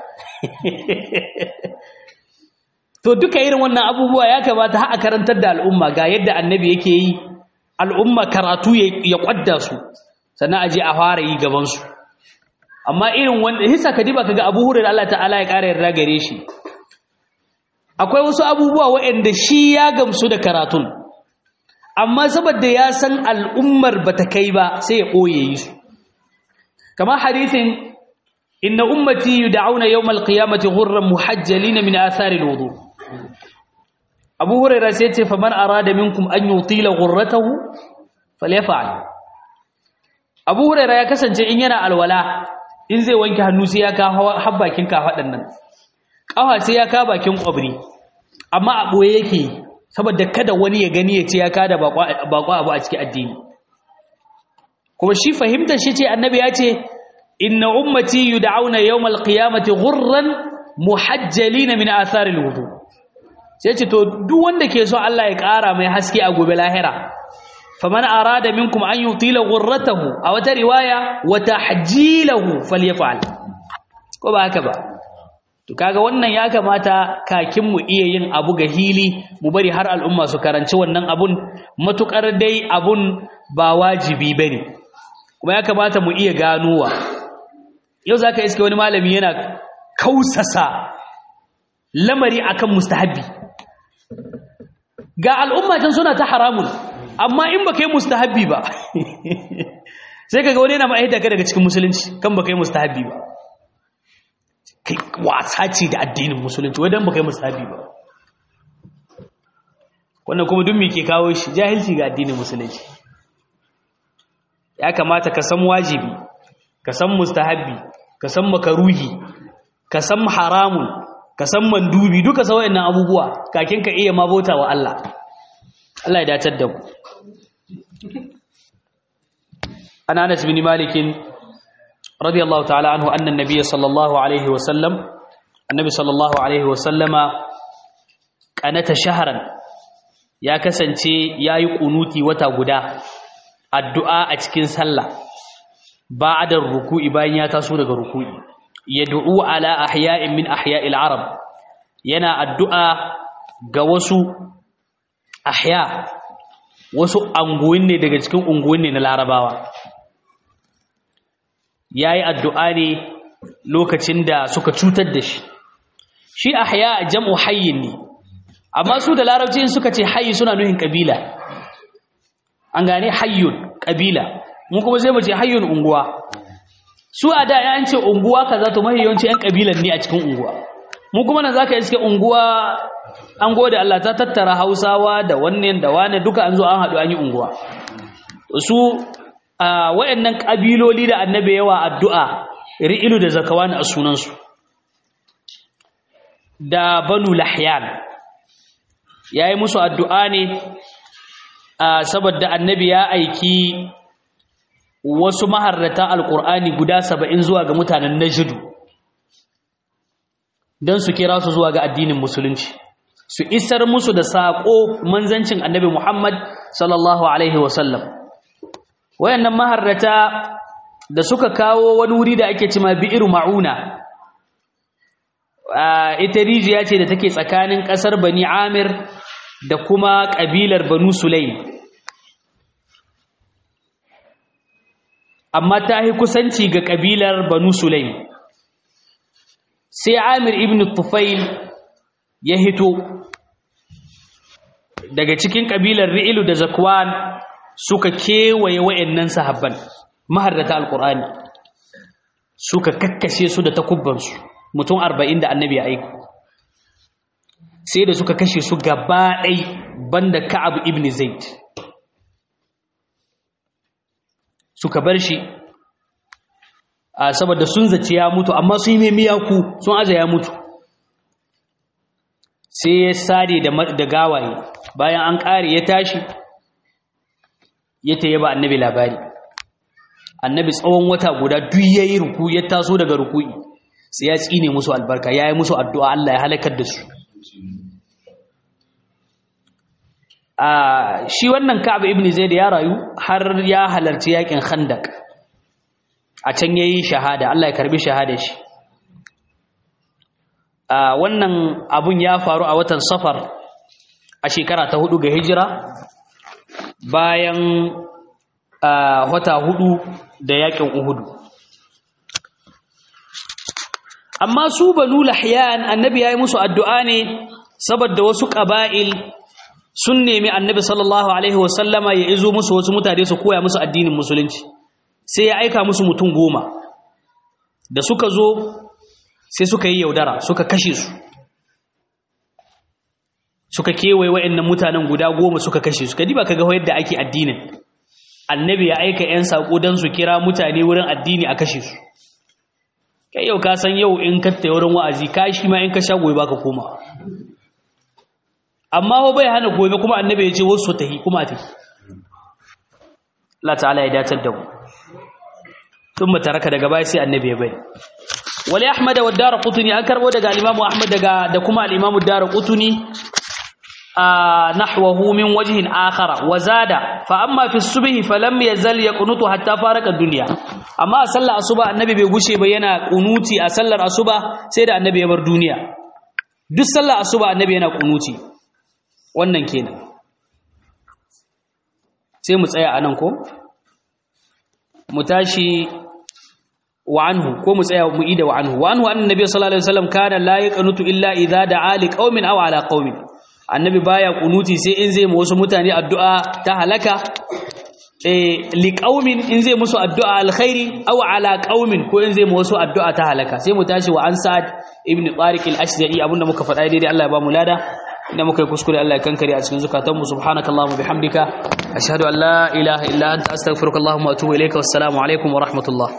to duka irin wannan abubuwa ya kamata ha a karantar da al'umma ga yadda annabi yake yi al'umma karatu ya kwadda su sannan aje a fara yi gabansu amma irin wanda hisa kadiba kaga abu hurar Allah ta'ala ya ƙara yarda gare shi akwai wasu abubuwa waɗanda shi ya gamsu da karatun amma saboda ya san al'ummar ba ta kai ba sai ya ɓoye yi su kamar hadithin inna ummati yud'auna yawmal qiyamati ghurran muhajjalin min athari alwudu Abu Hurairah sai ce faman arada minkum an yutila ghurratahu falyaf'al Abu Hurairah ya kasance in yana alwala in zai wanke hannu sai ya ka har bakin kafadan nan kafa sai ya ka bakin kwabri amma a boye yake saboda kada wani ya gani ya ce ya ka da bakwa abu a cikin addini kuma shi fahimtar shi ce annabi ya ce inna ummati yud'auna yawmal qiyamati ghurran muhajjalin min atharil wudu sai ce to duk wanda ke so Allah ya ƙara mai haske a gobe lahira faman arada minkum an yutila ghurratahu a wata riwaya wa tahjilahu falyaf'al ko ba haka ba to kaga wannan ya kamata kakin mu iya yin abu ga hili mu bari har al'umma su karanci wannan abun matukar dai abun ba wajibi bane kuma ya kamata mu iya ganowa yau zaka iske wani malami yana kausasa lamari akan mustahabi ga al'umma can suna ta haramun amma in baka yi mustahabbi ba sai kaga wani yana ma'aida ka daga cikin musulunci kan baka yi mustahabbi ba kai wasa ce da addinin musulunci wadan baka yi mustahabbi ba wannan kuma duk me ke kawo shi jahilci ga addinin musulunci ya kamata ka san wajibi ka san mustahabbi ka san makaruhi ka san haramun ka san mandubi duka sa wayannan abubuwa kakin ka iya mabota wa Allah Allah ya dacar da ku an Anas bin Malik radiyallahu ta'ala anhu anna an-nabiy sallallahu alaihi wa sallam annabi sallallahu alaihi wa sallama qanata shahran ya kasance yayi kunuti wata guda addu'a a cikin sallah ba'da ruku'i bayan ya taso daga ruku'i yad'u ala ahya'in min ahya'il arab yana addu'a ga wasu ahya wasu anguwin ne daga cikin unguwin ne na larabawa yayi addu'a ne lokacin da suka cutar da shi shi ahya jam'u hayyin ne amma su da larabci suka ce hayyi suna nuhin kabila an gane hayyun kabila mu kuma zai mu ce hayyun unguwa su a da ya ce unguwa kaza to mafi yawanci yan kabilan ne a cikin unguwa mu kuma nan zaka iske unguwa an gode Allah ta tattara Hausawa da wannan da wane duka an zo an haɗu an yi unguwa su wayannan kabiloli da annabi yawa addu'a ri'ilu da zakawan a sunan su da banu lahyan yayi musu addu'a ne saboda annabi ya aiki wasu maharrata alkur'ani guda saba'in zuwa ga mutanen najidu don su kira su zuwa ga addinin musulunci su isar musu da saƙo manzancin annabi muhammad sallallahu alaihi wasallam wayannan maharrata da suka kawo wani wuri da ake cima bi'ir ma'una ita rijiya ce da take tsakanin ƙasar bani amir da kuma ƙabilar banu sulaim amma ta yi kusanci ga ƙabilar banu sulaim sai amir ibn tufail ya hito daga cikin ƙabilar ri'ilu da zakwan suka kewaye wa'annan sahabban maharrata alƙur'ani suka kakkashe su da takubbansu mutum arba'in da annabi ya aiko sai da suka kashe su gaba ɗai banda ka'ab ibn zaid suka bar shi a saboda sun zace ya mutu amma sun yi mai miyaku sun aza ya mutu sai ya sare da gawaye bayan an ƙare ya tashi ya ta yaba annabi labari annabi tsawon wata guda duk ya yi ruku ya taso daga ruku'i sai ya tsine musu albarka ya yi musu addu'a Allah ya halakar da su shi wannan Ka'ab ibn Zaid ya rayu har ya halarci yakin Khandaq a can yayi shahada Allah ya karbi shahada shi wannan abun ya faru a watan Safar a shekara ta hudu ga hijira bayan wata hudu da yakin Uhud amma su banu lahyan annabi yayi musu addu'a ne saboda wasu qaba'il sun nemi annabi sallallahu alaihi wasallama ya izo musu wasu mutane su koya musu addinin musulunci sai ya aika musu mutum goma da suka zo sai suka yi yaudara suka kashe su suka kewaye wa'annan mutanen guda goma suka kashe su kadi ba ka ga yadda ake addinin annabi ya aika 'yan saƙo don su kira mutane wurin addini a kashe su kai yau ka san yau in ka tayi wurin wa'azi ka shi ma in ka sha gobe baka koma amma ho bai hana gobe kuma annabi ya ce wasu tahi kuma tahi Allah ta'ala ya datar da mu thumma taraka daga baya sai annabi ya bai wali ahmad wa darqutni an karbo daga al-imam ahmad daga da kuma al-imam darqutni nahwahu min wajhin akhara wa zada fa amma fi subhi falam yazal yaqunutu hatta faraka ad-dunya amma a sallar asuba annabi bai gushe ba yana kunuti a sallar asuba sai da annabi ya bar duniya duk sallar asuba annabi yana kunuti wannan kenan sai mu tsaya anan ko mu tashi wa anhu ko mu tsaya mu ida wa anhu wa anhu annabi sallallahu alaihi wasallam kana la yaqnutu illa idza da'a li qaumin aw ala qaumin annabi baya kunuti sai in zai mu wasu mutane addu'a ta halaka eh li qaumin in zai musu addu'a alkhairi aw ala qaumin ko in zai mu wasu addu'a ta halaka sai mu tashi wa an sa'ad ibn tariq al-ashja'i abinda muka faɗa daidai Allah ya ba mu lada inda muka yi kuskure Allah ya kankare a cikin zukatanmu subhanakallahumma bihamdika ashhadu an la ilaha illa anta astaghfiruka allahumma wa atubu ilayka wassalamu alaikum wa rahmatullah